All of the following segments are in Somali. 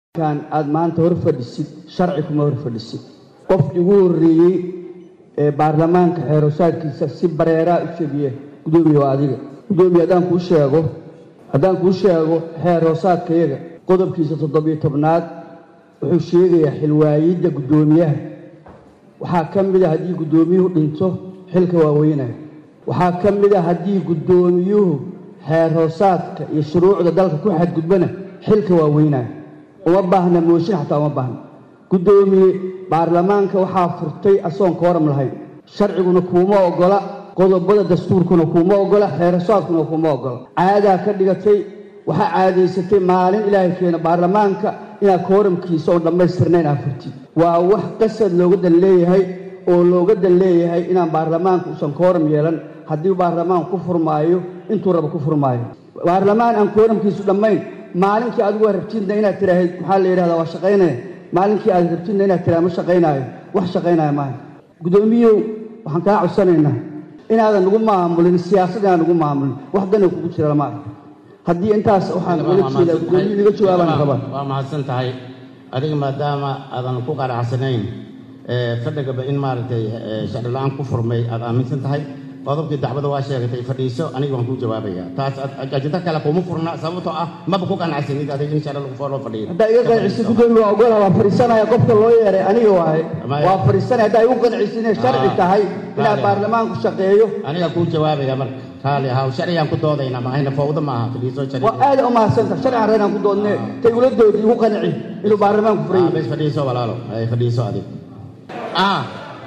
kan aad maanta hor fadhisid sharci kuma hor fadhisid qofkii ugu horreeyey ee baarlamaanka xeerosaadkiisa si bareeraa u jebiye gudoomiye waa adiga gudoomiye haddaan kuu sheego haddaan kuu sheego xeeroosaadkayaga qodobkiisa toddobiyo tobnaad wuxuu sheegayaa xilwaayidda guddoomiyaha waxaa ka mid a haddii guddoomiyuhu dhinto xilka waa weynaya waxaa ka mid a haddii guddoomiyuhu xeerhoosaadka iyo shuruucda dalka ku xadgudbana xilka waa weynaya uma baahna mooshin xataa uma baahna guddoomiye baarlamaanka waxaa furtay asoon kooram lahayn sharciguna kuuma ogola qodobada dastuurkuna kuuma ogola xeerasaadkuna kuuma ogola caadaa ka dhigatay waxaa caadaysatay maalin ilaahay keena baarlamaanka inaad kooramkiisa oon dhammaystirnayn aa furtid waa wax qasad looga dan leeyahay oo looga dan leeyahay inaan baarlamaanka uusan kooram yeelan haddii baarlamaanku ku furmaayo intuu raba ku furmaayo baarlamaan aan kooramkiisu dhammayn maalinkii adigu rabtidna inaad tiraahid maxaa la yidhahdaa waa shaqaynaya maalinkii aad rabtidna inaad tiraha ma shaqaynaayo wax shaqaynaya maaha guddoomiyow waxaan kaa codsanaynaa inaadan nagu maamulin siyaasad inaan nagu maamulin wax dana kugu jira lama arko haddii intaas waxaan ula jeedaa guddoomiyu iga jawaabaan rabaa waa mahadsan tahay adiga maadaama aadan ku qanacsanayn fadhigaba in maaragtay sharci la-aan ku furmay aad aaminsan tahay qodobkii dacwada waa sheegatay fadhiiso aniga waan kuu jawaabaya taas ajinta kale kuma furna sababtoo ah maba ku qanacsanid adiga in sharci lagu loo fadhiyo haddaa iga qancisid guddoomiye waa ogolaha waa fadhiisanaya qofka loo yeeray aniga waaye waa fadhiisanaya haddaa igu qancisid inay sharci tahay inaad baarlamaanku shaqeeyo aniga kuu jawaabaya marka raali ahaw sharcigaan ku doodayna maahayna fawdo maaha fadhiiso sharci waa aada u mahadsanta sharcigan reeraan ku doodne tay ula doodi igu qanci inuu baarlamaanku furan yahay bes fadhiiso walaalo ay fadhiiso adig ah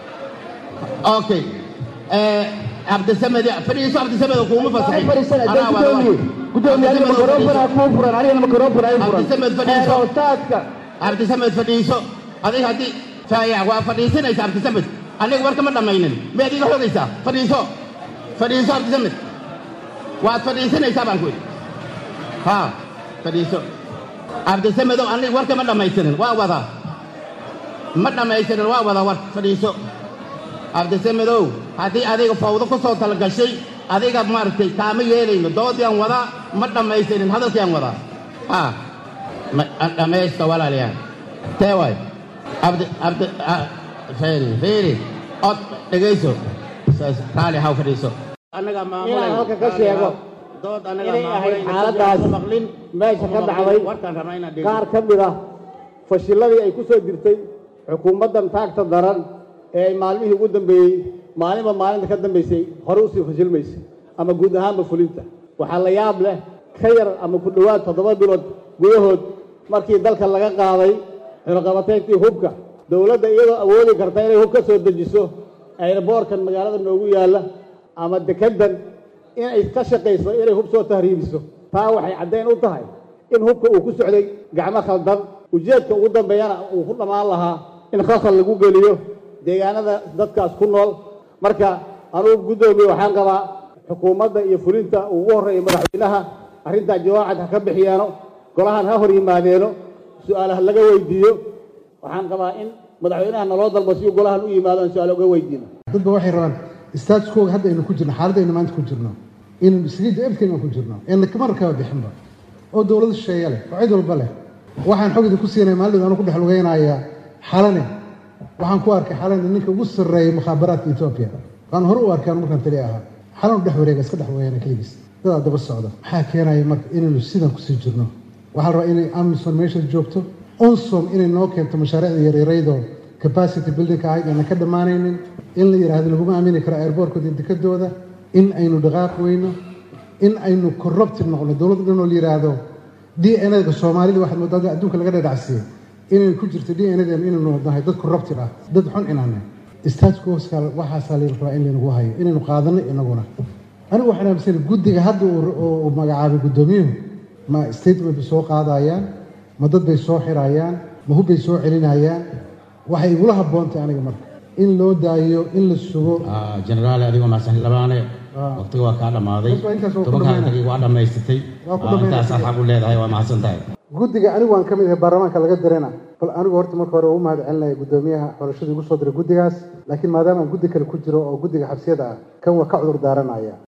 okay cabdisamed fadhiiso cabdisamed kuuma fasaxay gudoomiye gudoomiye adiga makaroofana kuu furan anigana makaroofana ay furan cabdisamed fadhiiso xeeroosaadka cabdisamed fadhiiso adiga haddii faayac waa fadhiisanaysa cabdisamed aniga warka ma dhammaynin miyaad iga xogaysaa fadhiiso fadhiiso cabdisamed waad fadhiisanaysaa baan ku idhi ha fadhiiso cabdisamedow aniga warka ma dhammaystirin waa wadaa ma dhammaystirin waa wadaa war fadhiiso cabdisamedow haddii adiga fawdo ku soo talagashay adiga maaragtay kaama yeelayno doodiaan wadaa ma dhammaystirin hadalkiaan wadaa ha dhammaysta walaalayaal tee waay cabdi cabdi feeri feeri od dhegayso raali haw fadhiiso annaga inaan halka ka sheego dood inay ahayd xaaladaas meesha ka dhacday qaar ka mid ah fashiladii ay ku soo jirtay xukuumaddan taagta daran ee ay maalmihii ugu dambeeyey maalinba maalinta ka dambaysay hore usii fashilmaysay ama guud ahaanba fulinta waxaa la yaab leh ka yar ama ku dhowaad toddoba bilood gudahood markii dalka laga qaaday xilqabateyntii hubka dowladda iyadoo awoodi karta inay hub ka soo dejiso ayraboorkan magaalada noogu yaalla ama dekeddan inay ka shaqayso inay hub soo tahriibiso taa waxay caddayn u tahay in hubka uu ku socday gacmo khaldan ujeedka ugu dambeeyana uu ku dhammaan lahaa in khasal lagu geliyo deegaanada dadkaas ku nool marka anugu guddoomiye waxaan qabaa xukuumadda iyo fulinta uu ugu horreeya madaxweynaha arrintaa jawaacad ha ka bixiyaano golahan ha hor yimaadeeno su-aalaha laga weydiiyo waxaan qabaa in madaxweynaha naloo dalbo si uu golahan u yimaado aan su-aal uga weydiino dadba waxay rabaan staatuskooga hadda aynu ku jirno xaaladda aynu maanta ku jirno inaynu saliidda efkaynu ku jirno eena kama rakaba bixinba oo dowlad shisheeye leh oo cid walba leh waxaan xog idinku siinaya maalin anu ku dhex lugeynaya xalane waxaan ku arkay xalane ninka ugu sarreeyay mukhaabaraadka etoobiya waan hore u arkay anu markaan tali ahaa xalanu dhex wareega iska dhex wareegana keligiis dadaa daba socda maxaa keenaya marka inaynu sidan kusii jirno waxaa la rabaa inay amison meesha joogto onsom inay noo keento mashaariicda yaryaraydoo capacity buildingka ahayd aanan ka dhammaanaynin in la yidhaahdo laguma aamini karo airboortkooda dekadooda in aynu dhaqaaq weyno in aynu corrupted noqno dowladda dhan oo la yidhaahdo d n a-ga soomaalida waxaad moodaa adduunka laga dhadhacsiiyey inaynu ku jirto d n a inaynu nahay dad corrupted ah dad xun inaana statkoska waxaasaa la rabaa in laynagu hayo inaynu qaadano inaguna anigu waxaan aaminsan guddiga hadda uu magacaabay guddoomiyuhu ma statement bay soo qaadayaan ma dad bay soo xirayaan ma hub bay soo celinayaan waxay igula haboontay aniga marka in loo daayo in la sugo generaal adigoo mahadsan labaane waqtiga waa kaa dhammaaday tobankaatagii waa dhammaysatay intaasaa xaq u leedahay waa mahadsan tahay guddiga anigu waan ka mid ahay baarlamaanka laga dirana bal anigu horta marka hore u mahad celinaya guddoomiyaha xorashada igu soo diray guddigaas laakiin maadaama aan guddi kale ku jiro oo guddiga xabsiyada ah kan waa ka cudur daaranaya